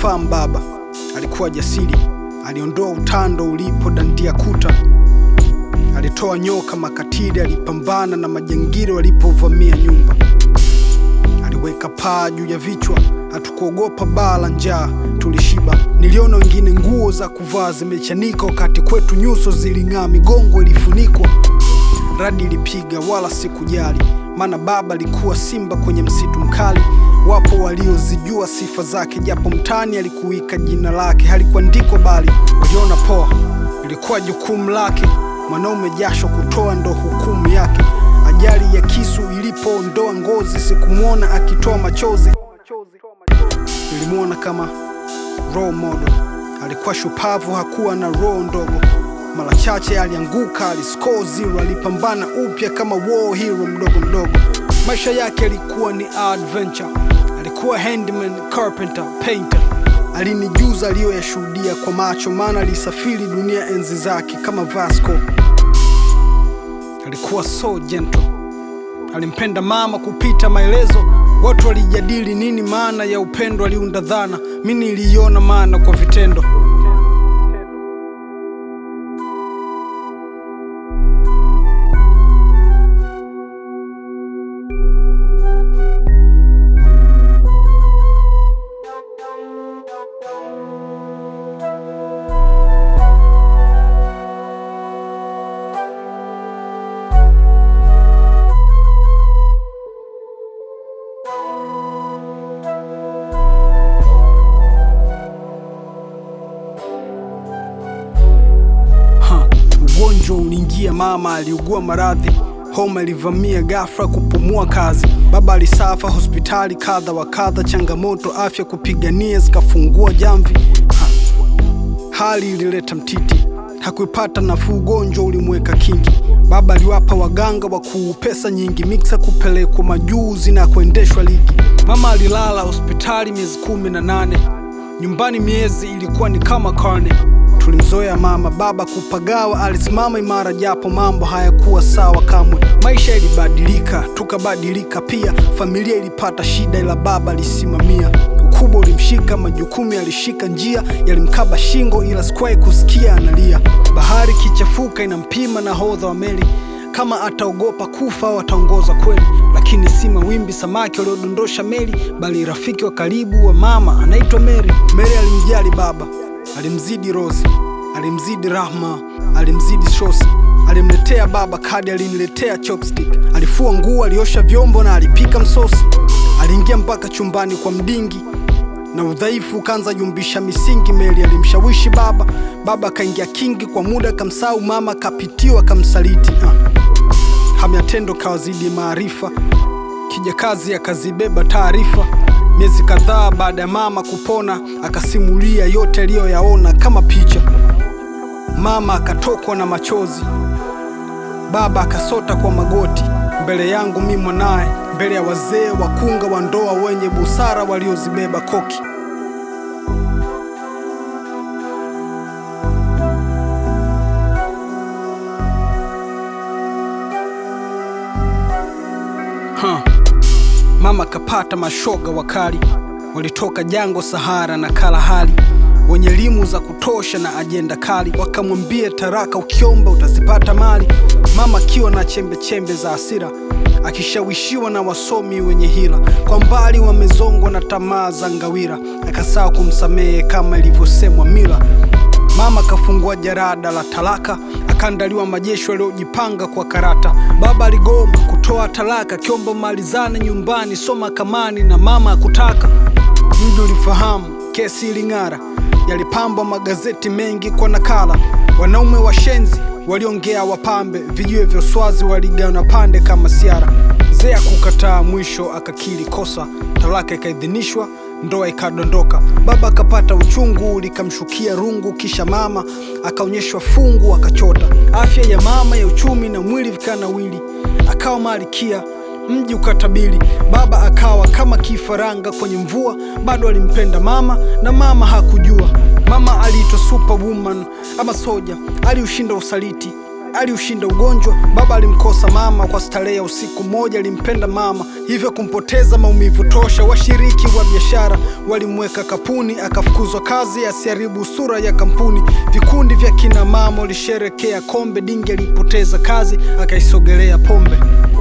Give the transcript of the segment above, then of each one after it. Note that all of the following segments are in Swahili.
alimfahamu baba. Alikuwa jasiri, aliondoa utando ulipo dandia kuta, alitoa nyoka makatili, alipambana na majangili walipovamia nyumba, aliweka paa juu ya vichwa. Hatukuogopa baa la njaa, tulishiba. Niliona wengine nguo za kuvaa zimechanika, wakati kwetu nyuso ziling'aa, migongo ilifunikwa. Radi ilipiga, wala sikujali, maana baba alikuwa simba kwenye msitu mkali. Wapo waliozijua sifa zake, japo mtani alikuwika jina lake, halikuandikwa bali waliona poa. Ilikuwa jukumu lake, mwanaume jasho kutoa ndo hukumu yake. Ajali ya kisu ilipoondoa ngozi, sikumwona akitoa machozi. Nilimwona kama role model, alikuwa shupavu, hakuwa na roho ndogo. Mara chache alianguka, aliscore zero, alipambana upya kama war hero mdogo mdogo. Maisha yake yalikuwa ni adventure, alikuwa handyman, carpenter, painter. Alinijuza aliyoyashuhudia kwa macho, maana alisafiri dunia enzi zake kama Vasco. Alikuwa so gentle, alimpenda mama kupita maelezo. Watu walijadili nini maana ya upendo, aliunda dhana, mi niliiona maana kwa vitendo. Ha, ugonjwa uliingia, mama aliugua maradhi, homa ilivamia ghafla, kupumua kazi. Baba alisafa hospitali kadha wa kadha, changamoto afya kupigania zikafungua jamvi. Ha, hali ilileta mtiti, hakuipata nafuu, ugonjwa ulimweka kingi. Baba aliwapa waganga wakuu pesa nyingi, miksa kupelekwa majuzi na kuendeshwa ligi. Mama alilala hospitali miezi kumi na nane, nyumbani miezi ilikuwa ni kama karne. Tulimzoea mama, baba kupagawa, alisimama imara japo mambo hayakuwa sawa kamwe. Maisha ilibadilika, tukabadilika pia. Familia ilipata shida, ila baba alisimamia. Ukubwa ulimshika, majukumu yalishika njia, yalimkaba shingo, ila sikuwahi kusikia analia. Bahari kichafuka, inampima nahodha wa meli kama ataogopa kufa au ataongoza kweli. Lakini si mawimbi samaki waliodondosha meli, bali rafiki wa karibu wa mama anaitwa Mary. Mary alimjali baba, alimzidi Rosi, alimzidi Rahma, alimzidi Shosi. Alimletea baba kadi, aliniletea chopstick. Alifua nguo, aliosha vyombo na alipika msosi. Aliingia mpaka chumbani kwa mdingi na udhaifu ukaanza yumbisha misingi. Meli alimshawishi baba, baba akaingia kingi kwa muda, akamsahau mama, akapitiwa, akamsaliti. Ah. Hamu ya tendo kawazidi maarifa, kijakazi akazibeba taarifa. Miezi kadhaa baada ya mama kupona, akasimulia yote aliyoyaona kama picha. Mama akatokwa na machozi, baba akasota kwa magoti mbele yangu mi mwanaye, mbele ya wazee wakunga wa ndoa wenye busara waliozibeba koki. Ha. Mama kapata mashoga wakali, walitoka jango Sahara na Kalahari, wenye elimu za kutosha na ajenda kali, wakamwambia taraka, ukiomba utazipata mali. Mama akiwa na chembe chembe za hasira, akishawishiwa na wasomi wenye hila, kwa mbali wamezongwa na tamaa za ngawira, akasaa kumsamehe kama ilivyosemwa mila. Mama kafungua jarada la talaka, akaandaliwa majeshi waliojipanga kwa karata. Baba aligoma kutoa talaka, kiomba malizane nyumbani, soma kamani na mama akutaka. Mji ulifahamu kesi iling'ara, yalipambwa magazeti mengi kwa nakala. Wanaume washenzi waliongea wapambe, vijiwe vya swazi waligawana pande kama siara. Mzee akukataa, mwisho akakiri kosa, talaka ikaidhinishwa, ndoa ikadondoka. Baba akapata uchungu, likamshukia rungu, kisha mama akaonyeshwa fungu, akachota. Afya ya mama ya uchumi na mwili vikanawili, akawa malikia mji ukatabili. Baba akawa kama kifaranga kwenye mvua, bado alimpenda mama na mama hakujua. Mama aliitwa superwoman ama soja, aliushinda usaliti. aliushinda ugonjwa. Baba alimkosa mama kwa starehe ya usiku mmoja, alimpenda mama hivyo kumpoteza maumivu tosha. Washiriki wa biashara walimweka kapuni, akafukuzwa kazi asiharibu sura ya kampuni. Vikundi vya kina mama walisherekea kombe, Dingi alipoteza kazi akaisogelea pombe.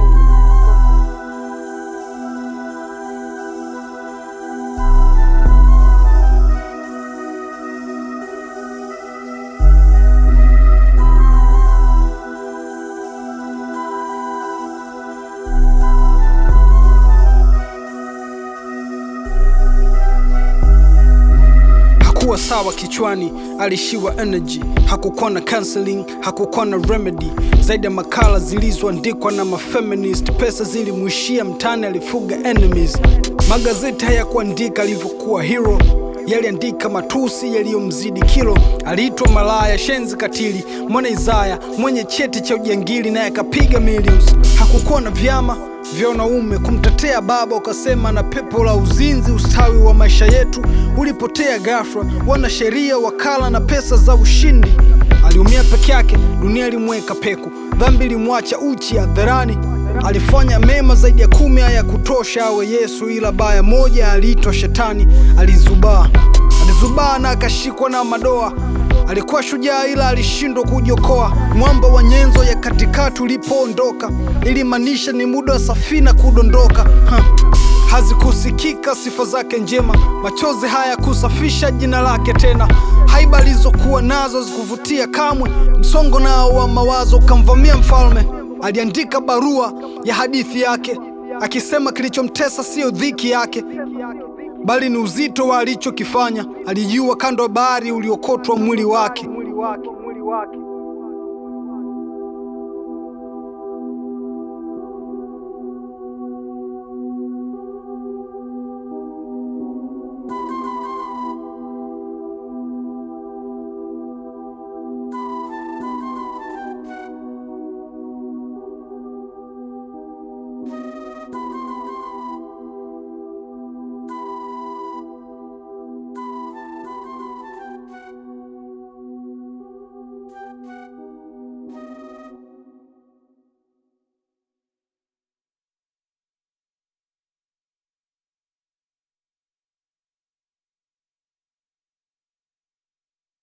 hakuwa sawa kichwani, alishiwa energy. Hakukuwa na counseling, hakukuwa na remedy zaidi ya makala zilizoandikwa na mafeminist. Pesa zilimwishia mtani, alifuga enemies. Magazeti hayakuandika alivyokuwa hero, yaliandika matusi yaliyomzidi kilo. Aliitwa malaya, shenzi, katili, mwana Isaya mwenye cheti cha ujangili, naye akapiga millions. Hakukuwa na vyama vya wanaume kumtetea baba, ukasema na pepo la uzinzi. Ustawi wa maisha yetu ulipotea ghafla, wanasheria, wakala na pesa za ushindi. Aliumia peke yake, dunia ilimweka peku, dhambi ilimwacha uchi hadharani. Alifanya mema zaidi ya kumi, haya kutosha awe Yesu, ila baya moja aliitwa Shetani. Alizubaa, alizubaa na akashikwa na madoa. Alikuwa shujaa ila alishindwa kujiokoa. Mwamba wa nyenzo ya katikati ulipoondoka, ilimaanisha ni muda wa safina kudondoka. Ha. Hazikusikika sifa zake njema, machozi haya kusafisha jina lake tena. Haiba alizokuwa nazo zikuvutia kamwe, msongo nao wa mawazo ukamvamia mfalme. Aliandika barua ya hadithi yake akisema kilichomtesa siyo dhiki yake bali ni uzito wa alichokifanya. Alijua kando ya bahari uliokotwa mwili wake.